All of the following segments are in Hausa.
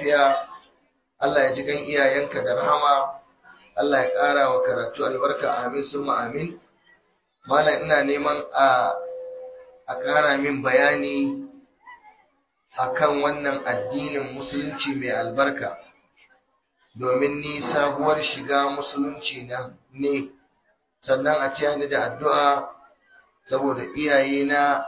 lafiya Allah ya ji gan iyayenka da rahama Allah ya ƙara wa karatu albarka amin summa amin malam ina neman a a ƙara min bayani akan wannan addinin musulunci mai albarka domin ni sabuwar shiga musulunci na ne sannan a taya ni da addu'a saboda iyayena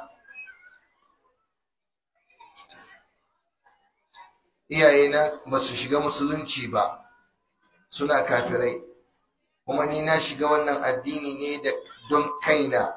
iyayena ba su shiga musulunci ba suna kafirai kuma ni na shiga wannan addini ne da don kaina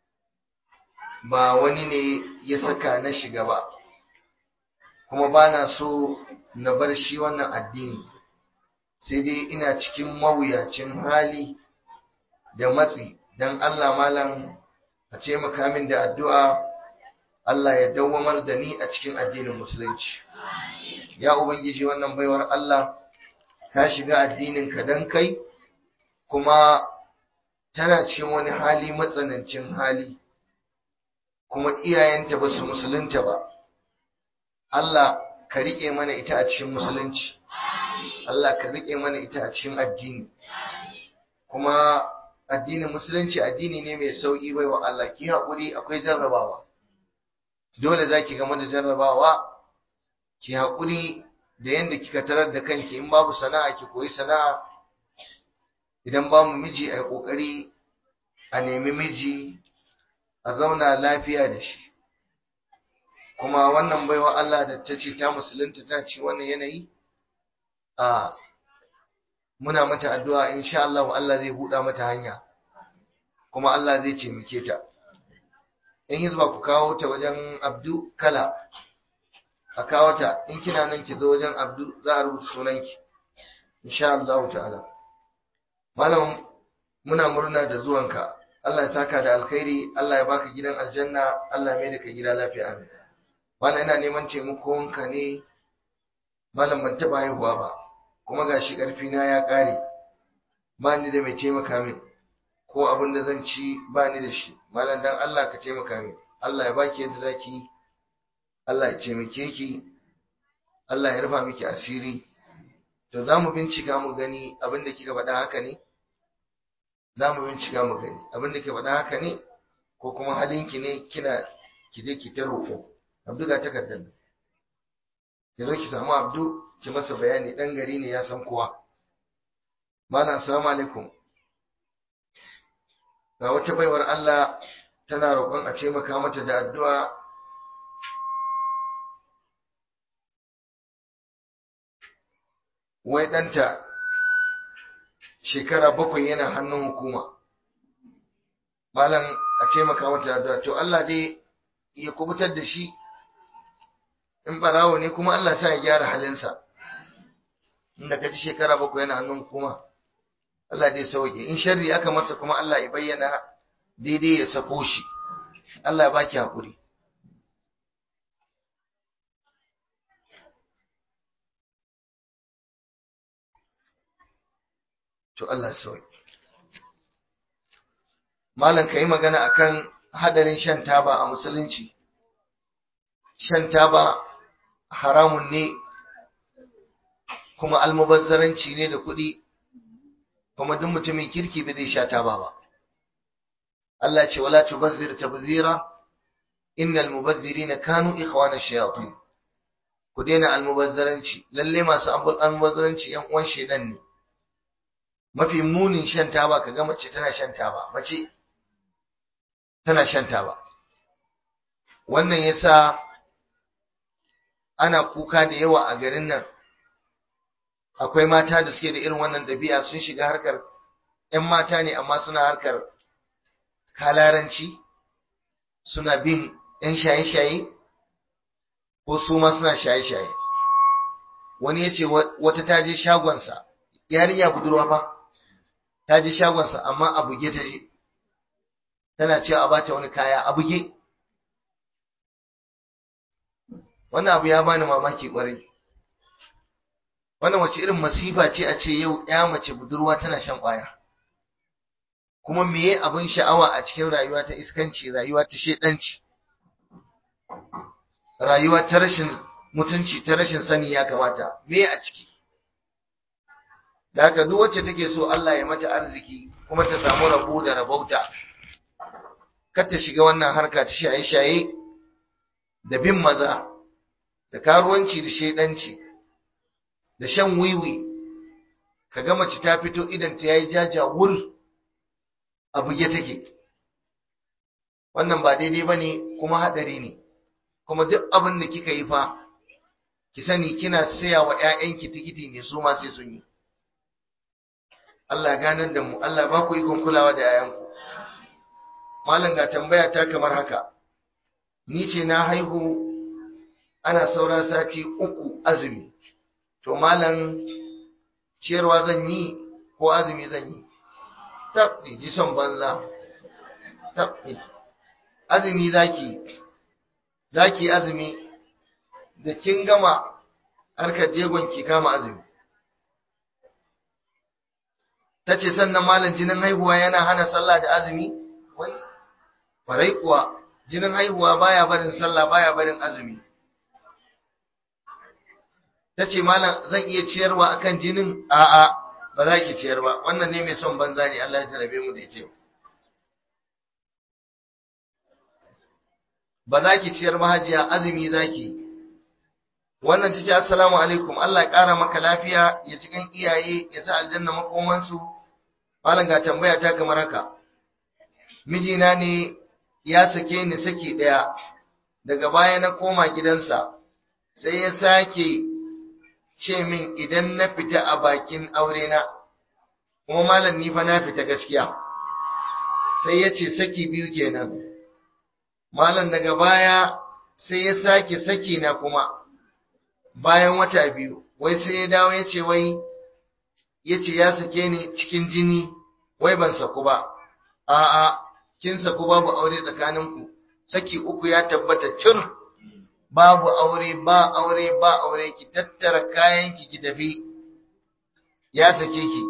ba wani ne ya saka na shiga ba kuma ba na so na bar shi wannan addini sai dai ina cikin mawuyacin hali da matsi don Allah malam a ce makamin da addu'a Allah ya dawwamar da ni a cikin addinin musulunci ya ubangiji wannan baiwar Allah ka shiga addinin ka dan kai kuma tana cikin wani hali matsanancin hali kuma iyayenta ba su musulunta ba Allah ka riƙe mana ita a cikin musulunci Allah ka riƙe mana ita a cikin addini kuma addinin musulunci addini ne mai sauƙi bai wa Allah ki haƙuri akwai jarrabawa dole za ki gama da jarrabawa ki haƙuri da yadda kika tarar da kanki in babu sana'a ki koyi sana'a idan babu miji a yi ƙoƙari a nemi miji a zauna lafiya da shi kuma wannan baiwa Allah da ta ce ta musulunta ta ce wannan yanayi a muna mata addu'a insha Allah Allah zai buɗa mata hanya kuma Allah zai taimake ta in hizba ku kawo ta wajen Abdu Kala a kawo ta in kina nan ki zo wajen Abdu za a rubuta sunanki insha Allah ta'ala malam muna murna da zuwanka Allah ya saka da alkhairi Allah ya baka gidan aljanna Allah ya mai da ka gida lafiya amin malam ina neman taimakonka ne malam ban taɓa haihuwa ba kuma gashi ƙarfi na ya ƙare ba ni da mai taimaka min ko abin da zan ci ba ni da shi malam dan Allah ka taimaka min Allah ya baki yadda zaki Allah ya taimake ki Allah ya rufa miki asiri to za mu bincika mu gani abin da kika faɗa haka ne za mu bincika mu gani abin da kika faɗa haka ne ko kuma halinki ne kina ki je ki ta roƙo abdu ga takardar ki zo ki samu abdu ki masa bayani dan gari ne ya san kowa malam assalamu alaikum ga wata baiwar Allah tana roƙon a taimaka mata da addu'a wai ɗanta shekara bakwai yana hannun hukuma malam a taimaka mata da addu'a to Allah dai ya kubutar da shi in barawo ne kuma Allah sa ya gyara halinsa inda ka ji shekara bakwai yana hannun hukuma Allah dai sauke in sharri aka masa kuma Allah ya bayyana daidai ya sako shi Allah ya baki hakuri to Allah ya sauke malam kai magana akan hadarin shan taba a musulunci shan taba haramun ne kuma almubazzaranci ne da kuɗi kuma duk mutumin kirki ba zai sha taba ba Allah ce wala tubazzir tabzira innal mubazzirina kanu ikhwana shayatin ku daina almubazzaranci lalle masu almubazzaranci yan uwan shedan ne mafi munin shan taba kaga mace tana shan taba mace tana shan taba wannan yasa ana kuka da yawa a garin nan akwai mata da suke da irin wannan dabi'a sun shiga harkar ‘yan mata ne amma suna harkar kalaranci suna bin ‘yan shaye-shaye ko su ma suna shaye-shaye wani ya ce wata ta je shagonsa yarinya budurwa fa ta je shagonsa amma a buge ta je tana cewa a bata wani kaya a buge wannan abu ya bani mamaki kwarai wannan wace irin masifa ce a ce yau ya mace budurwa tana shan ƙwaya kuma meye abin sha'awa a cikin rayuwa ta iskanci rayuwa ta shedanci rayuwa ta rashin mutunci ta rashin sani ya kamata me a ciki da haka duk wacce take so Allah ya mata arziki kuma ta samu rabo da rabauta kar ta shiga wannan harka ta shaye-shaye da bin maza da karuwanci da shedanci da shan wiwi ka ga mace ta fito idan ta yayi jaja wur a buge take wannan ba daidai bane kuma hadari ne kuma duk abin da kika yi fa ki sani kina saya wa ƴaƴanki tikiti ne su ma sai sun yi Allah ganar da mu Allah ba ku ikon kulawa da ƴaƴanku malam ga tambaya ta kamar haka ni ce na haihu ana saura sati uku azumi to malam ciyarwa zan yi ko azumi zan yi tabbi ji son banza tabbi azumi zaki zaki azumi da kin gama harkar jegon ki kama azumi tace sannan malam jinin haihuwa yana hana sallah da azumi wai farai kuwa jinin haihuwa baya barin sallah baya barin azumi tace malam zan iya ciyarwa akan jinin a'a ba za ki ciyar ba wannan ne mai son banza ne Allah ya jarabe mu da ita ba za ki ciyar mahajiya azumi zaki wannan tace assalamu alaikum Allah ya kara maka lafiya ya cikin iyaye ya sa aljanna makomansu malam ga tambaya ta kamar haka mijina ne ya sake ni saki daya daga baya na koma gidansa sai ya sake ce min idan na fita a bakin aure na kuma malam ni fa na fita gaskiya sai ya ce saki biyu kenan malam daga baya sai ya sake saki na kuma bayan wata biyu wai sai ya dawo ya ce wai ya ce ya sake ni cikin jini wai ban saku ba a'a kin saku babu aure tsakaninku saki uku ya tabbata cir babu aure ba aure ba aure ki tattara kayanki ki tafi ya sake ki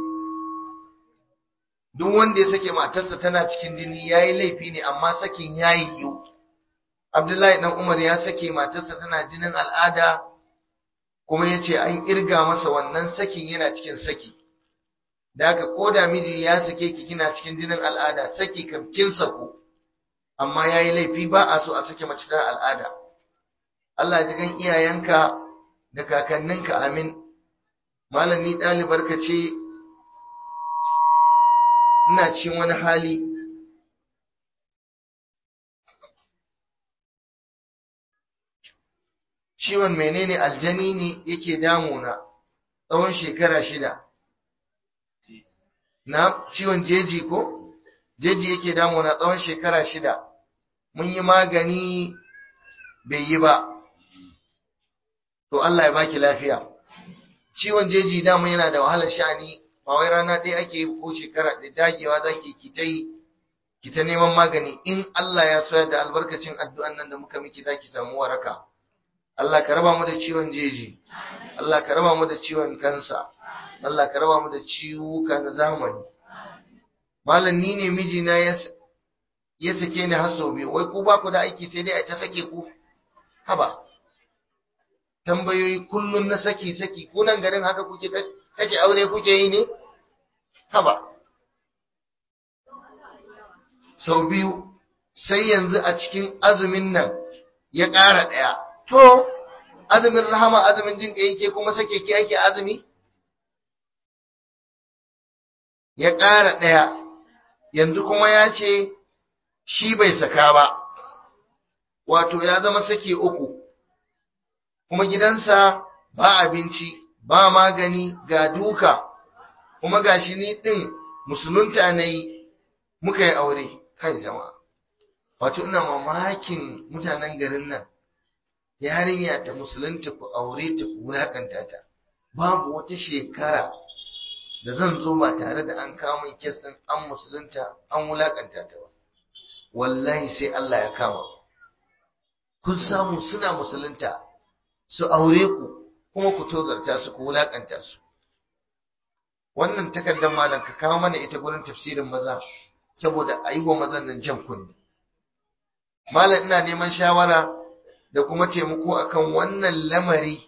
duk wanda ya sake matarsa tana cikin jini yayi laifi ne amma sakin yayi yiwu Abdullahi dan Umar ya sake matarsa tana jinin al'ada kuma yace an irga masa wannan sakin yana cikin saki da haka koda miji ya sake ki kina cikin jinin al'ada saki kam kin sako amma yayi laifi ba a so a sake mace tana al'ada Allah ji gan iyayenka da kakanninka amin malam ni ɗalibar ka ce ina cikin wani hali ciwon menene aljani ne yake damuna tsawon shekara shida na ciwon jeji ko jeji yake damuna tsawon shekara shida mun yi magani bai yi ba to Allah ya baki lafiya ciwon jeji dama yana da wahalar sha'ani ba wai rana ɗaya ake yi ko shekara da dagewa zaki ki ta yi ki ta neman magani in Allah ya soya da albarkacin addu'an nan da muka miki zaki samu waraka Allah ka raba mu da ciwon jeji Allah ka raba mu da ciwon kansa Allah ka raba mu da ciwuka na zamani malam ni ne mijina ya ya sake ni har sau biyu wai ku ba ku da aiki sai dai a ta sake ku haba tambayoyi kullun na saki saki ku nan garin haka kuke kace aure kuke yi ne haba sau biyu sai yanzu a cikin azumin nan ya ƙara ɗaya to azumin rahama azumin jin yake kuma sake ki ake azumi ya ƙara ɗaya yanzu kuma ya ce shi bai saka ba wato ya zama sake uku kuma gidansa ba abinci ba magani ga duka kuma gashi ni ɗin musulunta na yi muka yi aure kai jama'a wato ina mamakin mutanen garin nan yarinya ta musulunta ku aure ta ku wulakanta ta babu wata shekara da zan zo ba tare da an kawo min kes din an musulunta an wulakanta ta ba wallahi sai Allah ya kama kun samu suna musulunta su aure ku kuma ku tozarta su ku wulakanta su wannan takardar malam ka kawo mana ita gurin tafsirin maza saboda a yi wa mazan nan jan kunne malam ina neman shawara da kuma taimako akan wannan lamari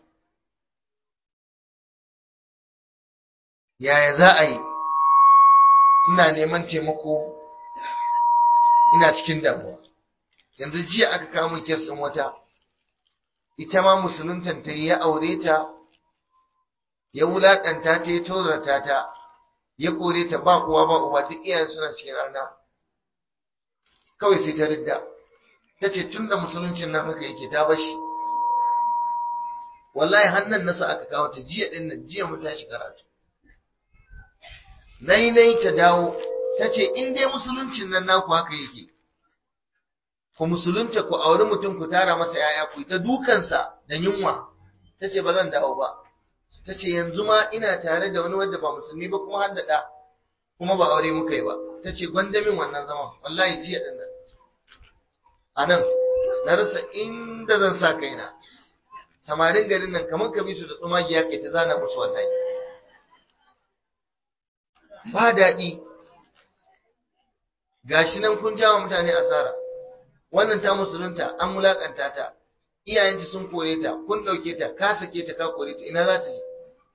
yaya za a yi ina neman taimako ina cikin damuwa yanzu jiya aka kamun kes ɗin wata ita ma musuluntan ta ya aure ta ya wulaƙanta ta ya tozarta ta ya kore ta ba uwa ba uba duk iyayen suna cikin arna kawai sai ta ridda ta ce tun da musuluncin nan haka yake ta bashi wallahi hannun nasa aka kawo ta jiya ɗin nan jiya mu tashi karatu nai nai ta dawo ta ce in dai musuluncin nan naku haka yake ku musulunta ku auri mutum ku tara masa yaya ku ta dukansa da yunwa ta ce ba zan dawo ba ta ce yanzu ma ina tare da wani wanda ba musulmi ba kuma haddada kuma ba aure muka yi ba ta ce gwandamin wannan zaman wallahi jiya din nan a nan na rasa inda zan sa kaina samarin garin nan kamar ka bi su da tsumagiya kai ta zana musu wallahi ba daɗi gashi nan kun jawa mutane asara wannan ta musulunta an mulakanta ta iyayenta sun kore ta kun ɗauke ta ka sake ta ka kore ta ina za ta je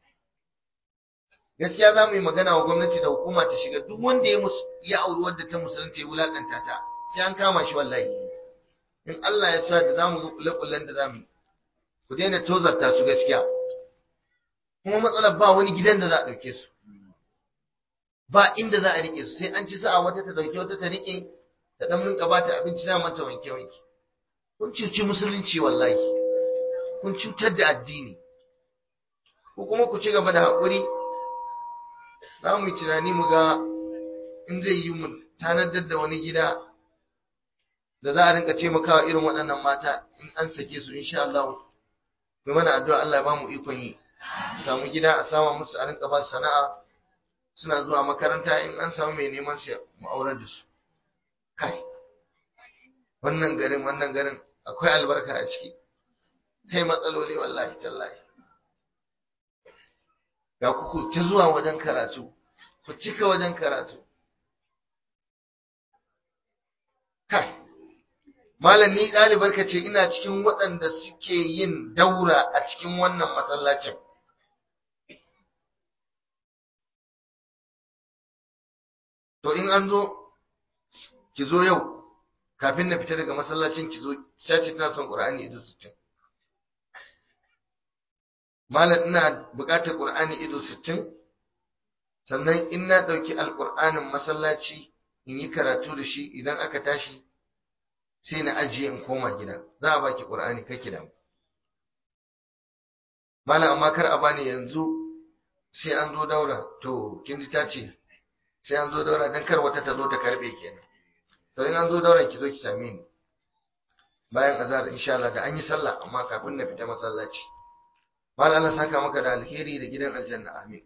gaskiya za mu yi magana wa gwamnati da hukuma ta shiga duk wanda ya ya auri wadda ta musulunta ya wulakanta ta sai an kama shi wallahi in Allah ya sa da zamu ga kullakullan da zamu ku daina tozarta su gaskiya kuma matsalar ba wani gidan da za a ɗauke su ba inda za a rike su sai an ci sa'a wata ta dauke wata ta rike ta dan rinka ba ta abinci za mata wanke wanke kun cuci musulunci wallahi kun cutar da addini ko kuma ku ci gaba da haƙuri za mu yi tunani mu ga in zai yi mu tanadar da wani gida da za a rinka taimakawa irin waɗannan mata in an sake su insha Allah mai mana addu'a Allah ya ba mu ikon yi samu gida a sama musu a rinka ba su sana'a suna zuwa makaranta in an samu mai neman su mu aurar da su kai wannan garin wannan garin akwai albarka a ciki sai matsaloli wallahi tallahi ga ku ta zuwa wajen karatu ku cika wajen karatu kai malam ni ɗalibar ka ce ina cikin waɗanda suke yin daura a cikin wannan masallacin to in an zo ki zo yau kafin na fita daga masallacin ki zo sace tana son Qur'ani ido 60 malam ina buƙatar Qur'ani ido 60 sannan in na ɗauki alƙur'anin masallaci in yi karatu da shi idan aka tashi sai na ajiye in koma gida za a baki Qur'ani kake da malam amma kar a bani yanzu sai an zo daura to kin ji ta ce sai an zo daura dan kar wata ta zo ta karbe kenan to in an zo daura ki zo ki same ni bayan azhar insha Allah da an yi sallah amma kafin na fita masallaci mal Allah saka maka da alheri da gidan aljanna amin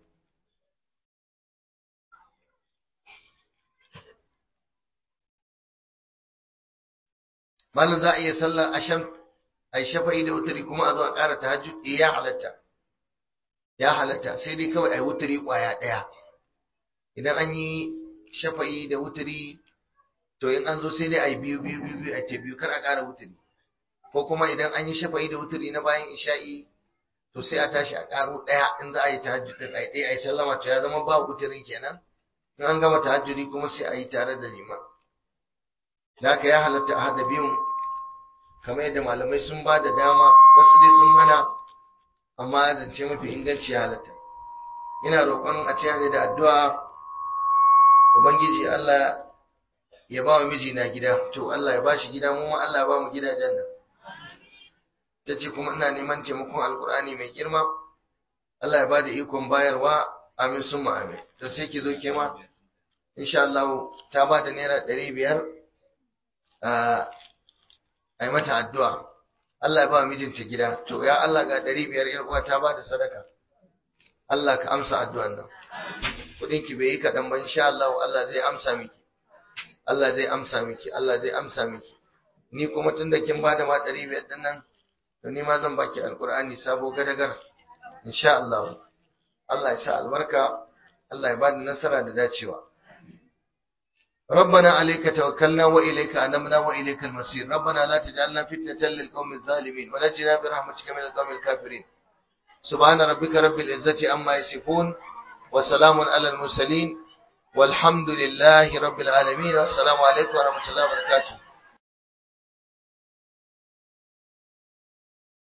malam za a iya sallar asham ai shafa'i da wutari kuma a zo a ƙara tahajjud eh ya halatta ya halatta sai dai kawai ai wutari ƙwaya ɗaya idan an yi shafa'i da wutari to in an zo sai dai ai biyu biyu biyu biyu a ce biyu kar a ƙara wutari ko kuma idan an yi shafa'i da wutari na bayan isha'i to sai a tashi a ƙaro ɗaya in za a yi tahajjud din ai ɗaya ai sallama to ya zama ba wutarin kenan in an gama tahajjudi kuma sai a yi tare da liman da haka ya halatta a haɗa biyun kamar yadda malamai sun ba da dama wasu dai sun hana amma zance mafi inganci ya halatta ina roƙon a ce ne da addu'a ubangiji Allah ya ba wa mijina gida to Allah ya ba shi gida mu ma Allah ya ba mu gidajen nan ta ce kuma ina neman taimakon alkur'ani mai girma Allah ya ba da ikon bayarwa amin sun amin to sai ki zo ke ma insha Allah ta ba da naira ɗari biyar a yi mata addu'a Allah ya ba mijinta gida to ya Allah ga ɗari biyar ‘yar uwa ta ba da sadaka Allah ka amsa addu'an nan kuɗin ki bai yi kaɗan ba insha Allah Allah zai amsa miki Allah zai amsa miki Allah zai amsa miki ni kuma tun da kin bada ma ɗari biyar ɗin nan to ni ma zan baki alƙur'ani sabo gadagar insha Allah Allah ya sa albarka Allah ya bada nasara da dacewa ربنا عليك توكلنا وإليك أنمنا وإليك المصير ربنا لا تجعلنا فتنة للقوم الظالمين ونجنا برحمتك من القوم الكافرين سبحان ربك رب العزة عما يصفون وسلام على المرسلين والحمد لله رب العالمين والسلام عليكم ورحمة الله وبركاته